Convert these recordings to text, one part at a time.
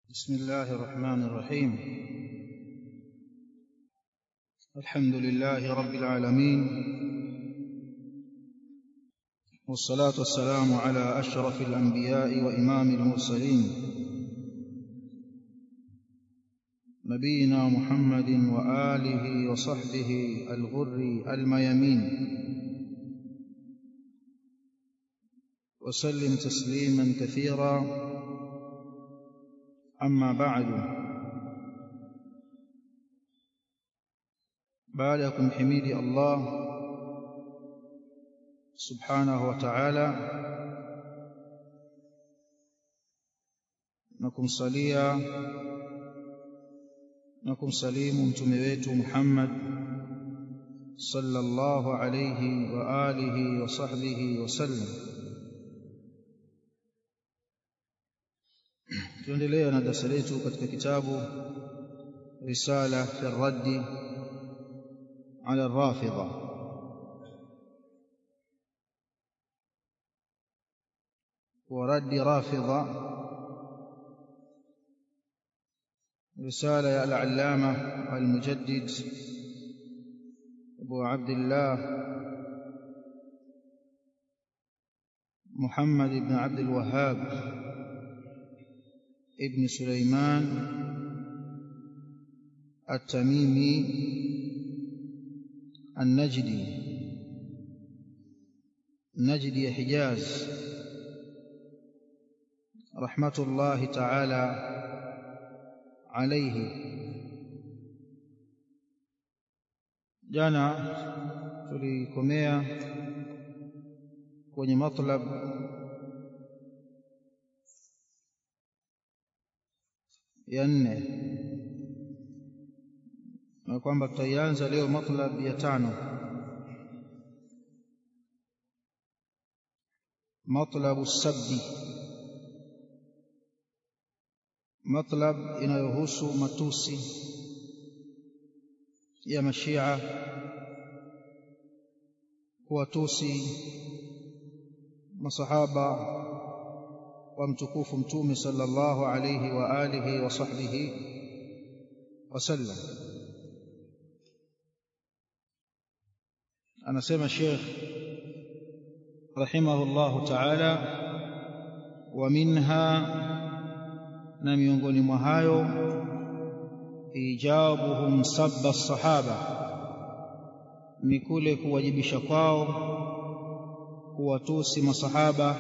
بسم الله الرحمن الرحيم الحمد لله رب العالمين والصلاة والسلام على أشرف الأنبياء وإمام المرسلين نبينا محمد وآله وصحبه الغر الميمين وسلم تسليما كثيرا أما بعد بعدكم حميد الله سبحانه وتعالى نكم صليا نكم سليم متمويت محمد صلى الله عليه وآله وصحبه وسلم tuendelea na darasa letu katika kitabu risala fi raddi ala rafidha ورد رافضة رسالة يا العلامة المجدد أبو عبد الله محمد بن عبد الوهاب ابن سليمان التميمي النجدي نجدي حجاز رحمة الله تعالى عليه jana tulikomea kwenye matlab ya nne na kwamba tutaianza leo matlab ya tano matlabu sabbi matlab inayohusu matusi ya mashia kuwatusi masahaba wa mtukufu mtume sallallahu alayhi wa alihi wa sahbihi wasallam anasema Sheikh rahimahullahu ta'ala wa minha na miongoni mwa hayo ijabuhum sabba sahaba ni kule kuwajibisha kwao kuwatusi masahaba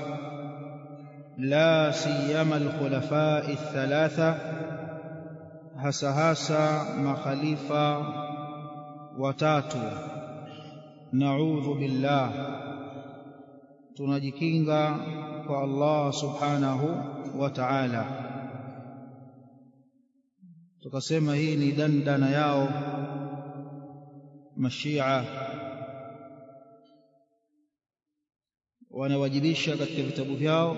لا سيما الخلفاء الثلاثة hasa hasa makhalifa watatu naudhu billah tunajikinga kwa Allah subhanahu wa ta'ala tukasema hii ni dandana yao mashia wanawajibisha katika vitabu vyao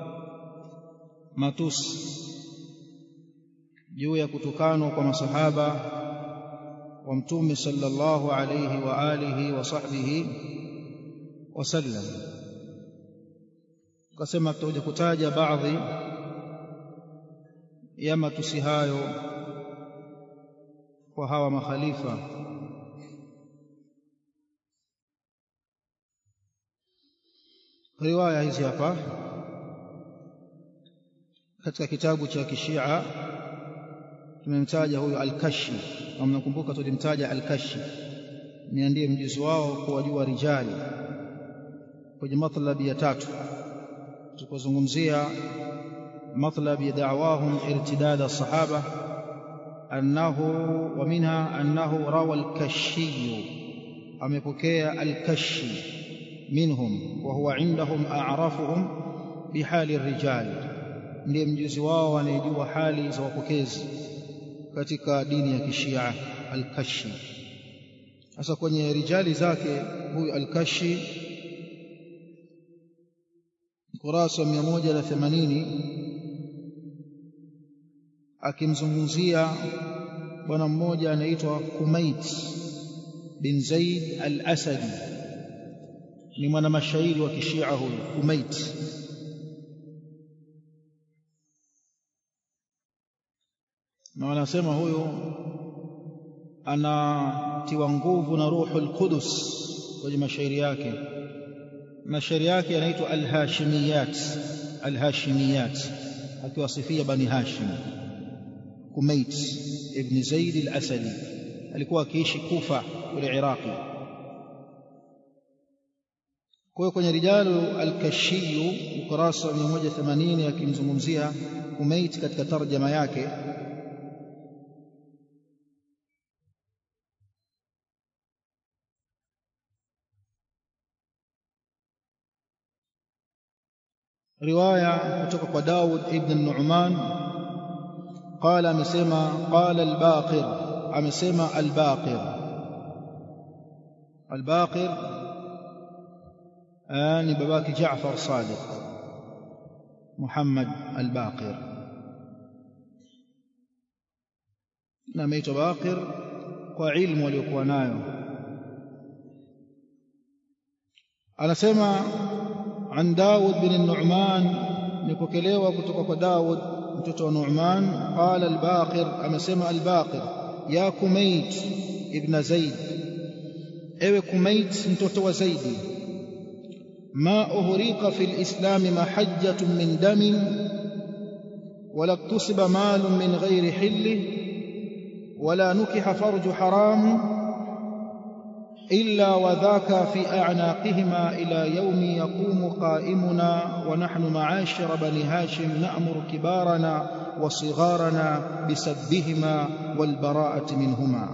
matusi juu ya kutukanwa kwa masahaba wa mtume sallallahu alayhi wa alihi wa sahbihi wasallam tukasema tutakuja kutaja baadhi ya matusi hayo kwa hawa makhalifa riwaya hizi hapa katika kitabu cha kishia tumemtaja huyo al-Kashi na mnakumbuka tulimtaja al-Kashi ni ndiye mjuzi wao kuwajua rijali kwenye matlabi ya tatu tukuzungumzia matlabi ya da'wahum irtidad as-sahaba annahu wa minha annahu rawa al-Kashi amepokea al-Kashi minhum wa huwa indahum a'rafuhum bihali ar-rijali ndiye mjuzi wao anayejua hali za wapokezi katika dini ya kishia al-Kashi sasa kwenye rijali zake huyu al-Kashi kurasa 180 akimzungumzia bwana mmoja anaitwa Kumait bin Zaid al-Asadi ni mwana mashairi wa kishia huyu Kumait na wanasema huyu anatiwa nguvu na ruhul qudus kwenye mashairi yake mashairi yake yanaitwa alhashimiyat alhashimiyat akiwasifia bani hashim kumait ibn zaid al-asadi alikuwa akiishi kufa kule iraqi kwa hiyo kwenye rijalu al-kashiyu ukurasa wa 180 akimzungumzia kumait katika tarjama yake رواية kutoka داود ابن النعمان قال amesema قال الباقر amesema الباقر الباقر آني باباك جعفر صادق محمد الباقر نميت باقر وعلم waliokuwa nayo anasema عن داود بن النعمان نكوكليوا كتوكا داود متوتو نعمان قال الباقر أما سمع الباقر يا كميت ابن زيد ايوه كميت متوتو زيد ما أهريق في الإسلام محجة من دم ولا اكتسب مال من غير حله ولا نكح فرج حرام إلا وذاك في أعناقهما إلى يوم يقوم قائمنا ونحن معاشر بني هاشم نأمر كبارنا وصغارنا بسبهما والبراءة منهما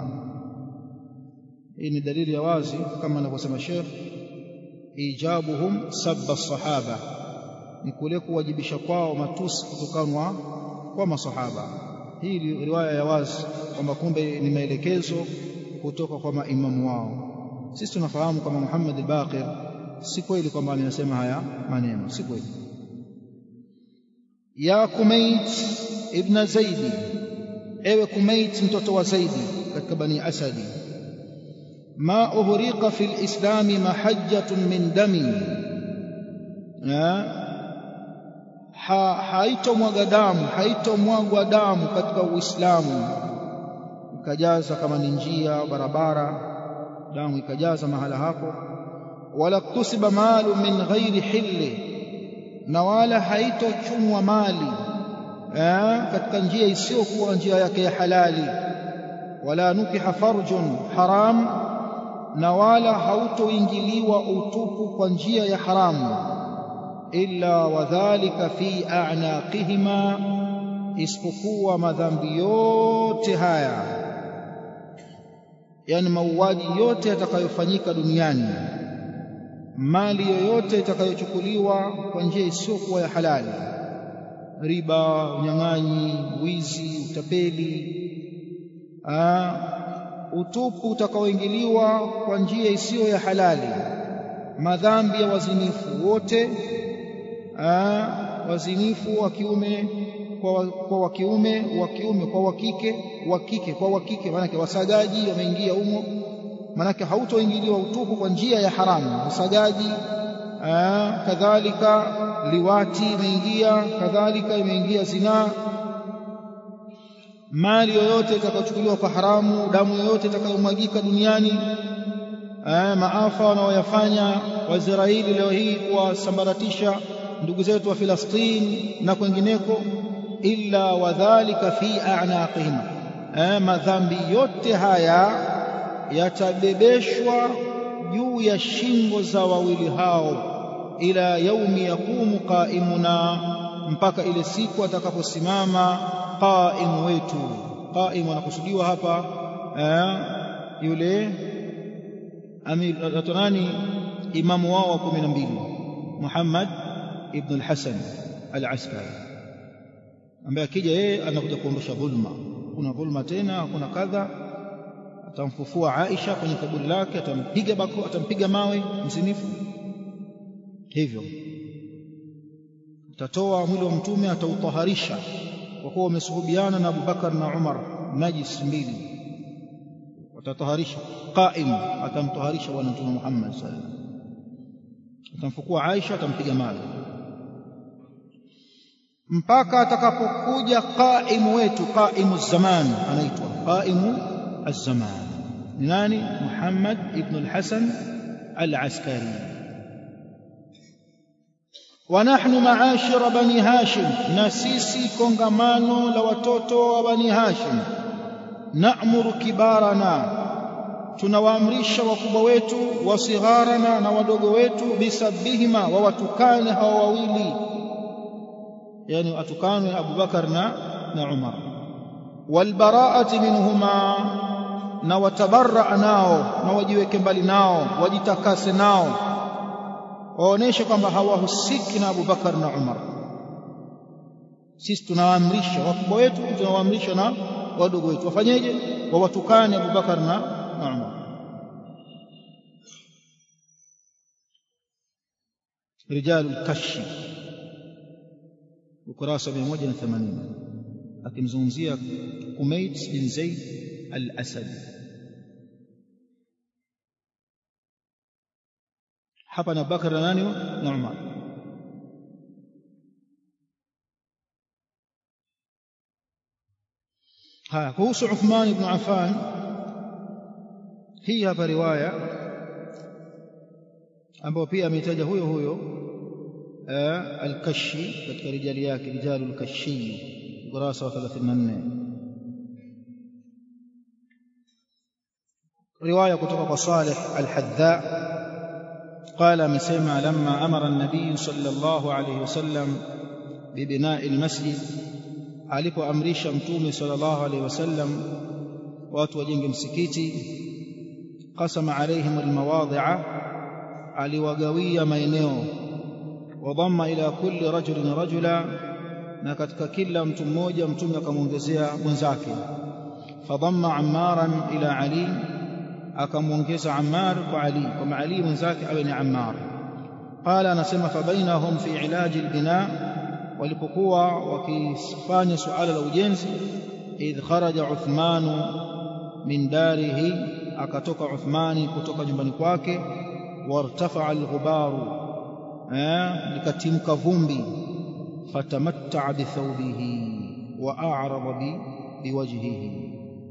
إن دليل يوازي كما نقسم الشيخ إيجابهم سب الصحابة نقولك واجب شقاء ومتوس كتكانوا وما صحابة هي رواية يواز وما كون بنميلكيزو kutoka kwa maimamu wao sisi tunafahamu kama Muhammad al-Baqir si kweli kwamba anasema haya maneno si kweli ya Kumait ibn Zaidi ewe Kumait mtoto wa Zaidi katika bani Asadi ma uhriqa fi al-islam mahajjatun min dami ha haitomwaga damu haitomwagwa damu katika Uislamu ikajaza kama ni njia barabara damu ikajaza mahala hapo wala kusiba malu min ghairi hilli na wala haitochumwa mali eh, katika njia isiyokuwa njia yake ya halali wala nukiha farjun haram na wala hautoingiliwa utupu kwa njia ya haramu illa wadhalika fi a'naqihima isipokuwa madhambi yote haya yani mauaji yote yatakayofanyika duniani mali yoyote itakayochukuliwa kwa njia isiyokuwa ya halali riba unyang'anyi wizi utapeli aa, utupu utakaoingiliwa kwa njia isiyo ya halali madhambi ya wazinifu wote aa, wazinifu wa kiume kwa, kwa wa kiume wa kiume kwa wa kike wa kike kwa wa kike maanake wasagaji wameingia humo maanake hautoingiliwa utupu kwa njia ya haramu wasagaji kadhalika liwati imeingia kadhalika imeingia zinaa mali yoyote itakayochukuliwa kwa haramu damu yoyote itakayomwagika duniani aa, maafa wanaoyafanya waisraeli leo hii kuwasambaratisha ndugu zetu wa Filastini na kwengineko illa wadhalika fi a'naqihim madhambi yote haya yatabebeshwa juu ya shingo za wawili hao ila yaumi yakumu qaimuna mpaka ile siku atakaposimama qaimu wetu qaimu anakusudiwa hapa yule amir nani imamu wao wa 12 Muhammad ibn al-Hasan al-Askari ambaye akija yeye anakuja kuondosha dhulma kuna dhulma tena hakuna kadha atamfufua Aisha kwenye kaburi lake atampiga bako atampiga mawe mzinifu hivyo atatoa mwili wa mtume atautaharisha kwa kuwa wamesuhubiana na Abubakar na Umar najis mbili watataharisha qaim atamtaharisha bwana mtume Muhammad sallallahu alaihi wasallam atamfukua Aisha atampiga mawe mpaka atakapokuja qaimu wetu qaimu zaman anaitwa qaimu az-zaman ni nani Muhammad ibn al-Hasan al-Askari wa nahnu ma'ashira bani Hashim na sisi kongamano la watoto wa bani Hashim na'muru kibarana tunawaamrisha wakubwa wetu wasigharana na wadogo wetu bisabihima wawatukane hawa wawili yani atukanwe Abu Bakar na na Umar walbaraati minhuma na watabarra nao na wajiweke mbali nao wajitakase nao waoneshe kwamba hawahusiki na Abu Bakar na Umar sisi tunawaamrisha wakubwa wetu tunawaamrisha na wadogo wetu wafanyeje wawatukane Abu Bakar na, na Umar رجال الكش ukurasa 180 akimzungumzia Kumait bin Zaid al-Asadi hapa na Bakar na nani na Umar haya kuhusu Uthman ibn Affan hii hapa riwaya ambayo pia ametaja huyo huyo al-Kashi katika rijali yake rijalu al-Kashi ukurasa wa 34 riwaya kutoka kwa Salih al-Hadda قال amesema lamma amara an-nabiy sallallahu alayhi wasallam bibina'i al-masjid alipoamrisha mtume sallallahu alayhi wasallam watu wajenge msikiti qasama alaihim al-mawadhi'a aliwagawia maeneo wadhamma ila kulli rajulin rajula na katika kila mtu mmoja mtume akamwongezea mwenzake fadhamma ammaran ila ali akamwongeza ammar kwa ali kama ali mwenzake awe ni ammar qala anasema fabainahum fi ilaji albina walipokuwa wakifanya suala la ujenzi idh kharaja uthmanu min darihi akatoka uthmani kutoka nyumbani kwake wartafa alghubaru likatimka vumbi fatamatta bithawbihi wa a'rada biwajhihi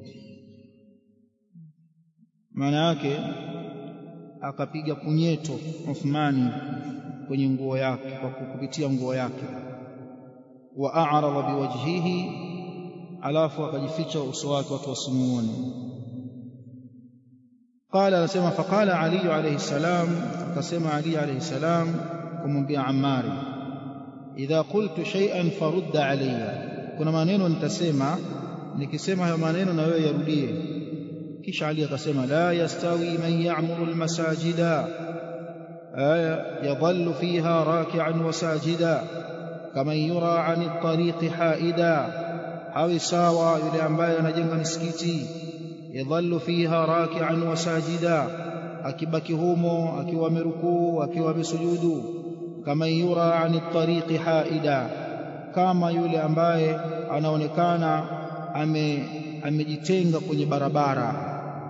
maana yake akapiga punyeto Uthmani kwenye nguo yake kwa kupitia nguo yake wa a'rada biwajhihi alafu akajificha uso wake watu wasimuone قال anasema faqala ali alayhi salam akasema ali alayhi salam kumwambia ammari idha qultu shay'an farudda alayya kuna maneno nitasema nikisema hayo maneno na wewe yarudie kisha ali akasema la yastawi man ya'muru almasajida yadhallu fiha raki'an wa sajida kama yura 'an at-tariqi haida hawi sawa yule ambaye anajenga misikiti yadhallu fiha raki'an wa sajida akibaki humo akiwa amerukuu akiwa amesujudu kama yura 'an at-tariqi haida kama yule ambaye anaonekana ame amejitenga kwenye barabara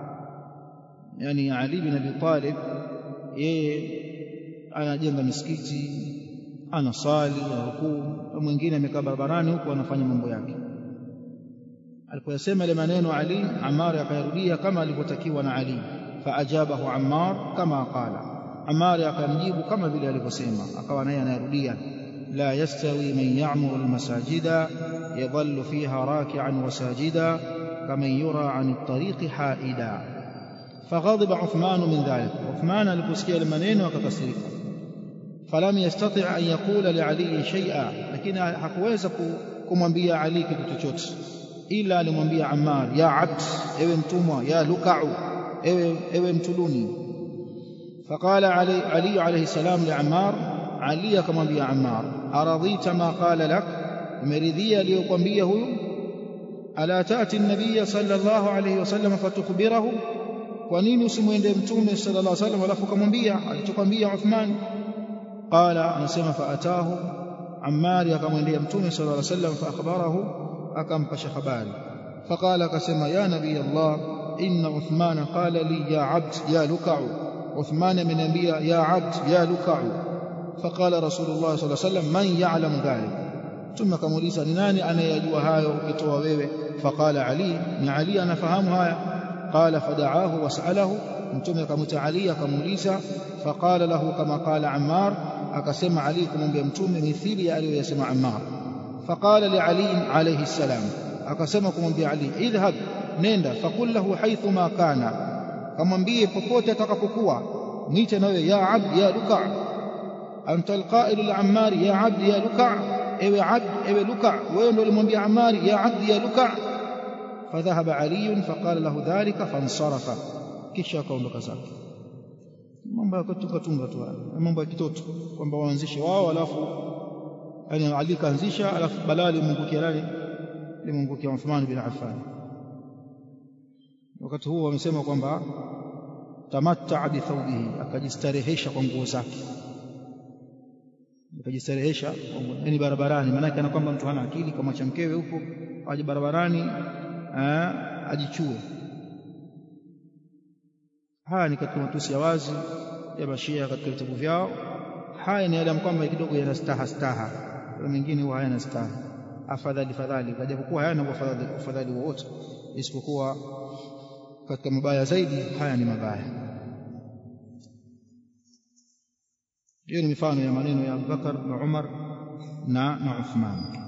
yani Ali bin Abi Talib yeye anajenga misikiti anasali anarukuu mwingine amekaa barabarani huko anafanya mambo yake alipoyasema ile maneno Ali Ammar akayarudia kama alivyotakiwa na Ali faajabahu Ammar kama qala Ammar akamjibu kama vile alivyosema akawa naye anayarudia la yastawi man ya'muru almasajida yadhallu fiha raki'an wa sajida kama yura 'an at-tariqi haida فغضب عثمان من ذلك عثمان aliposikia ile maneno akakasirika falam yastati' an yaqula li Ali shay'a lakini hakuweza kumwambia Ali kitu chochote ila alimwambia Ammar ya abd ewe mtumwa ya lukau ewe ewe mtuluni faqala Ali Ali alayhi salam li Ammar Ali akamwambia Ammar aradhita ma qala lak umeridhia aliyokuambia huyu ala taati an-nabiy sallallahu alayhi wasallam fatukhbirahu kwa nini usimwende mtume sallallahu alayhi wasallam alafu kumwambia alichokwambia Uthman qala anasema faatahu Ammar akamwendea mtume sallallahu alayhi wasallam fa akhbarahu akampasha habari faqala akasema ya nabii Allah inna Uthman qala li ya abd ya lukau Uthman ameniambia ya abd ya lukau faqala rasulullah sallallahu alayhi wasallam man ya'lamu dhalik mtume akamuuliza ni nani anayejua hayo ukitoa wewe faqala ali ni ali anafahamu haya qala fadaahu wasalahu mtume akamwita ali akamuuliza faqala lahu kama qala ammar akasema ali kumwambia mtume mithili ya aliyoyasema ammar faqala li ali alayhi salam akasema kumwambia ali idhhab nenda faqul lahu haythu ma kana kamwambie popote atakapokuwa mwite nawe ya abd ya luka anta alqa'il li ammar ya abd ya luka ewe abd ewe luka wewe ndio ulimwambia ammar ya abd ya luka فذهب علي فقال له ذلك فانصرف kisha akaondoka zake mambo ya kutunga tunga tu mambo ya kitoto kwamba waanzishe wao alafu yani Ali kaanzisha alafu balaa limungukia nani limungukia Uthman bin Affan wakati huo wamesema kwamba tamatta bi thawbihi akajistarehesha kwa nguo zake akajistarehesha yani barabarani maana kana kwamba mtu hana akili kama cha mkewe huko aje barabarani ajichue haya ni katika matusi ya wazi ya mashia katika vitabu vyao haya ni yale kwamba kidogo yana staha staha na mengine huwa hayana staha afadhali fadhali japokuwa hayana ufadhali ufadhali wowote isipokuwa katika mabaya zaidi haya ni mabaya hiyo ni mifano ya maneno ya Abubakar na Umar na na Uthman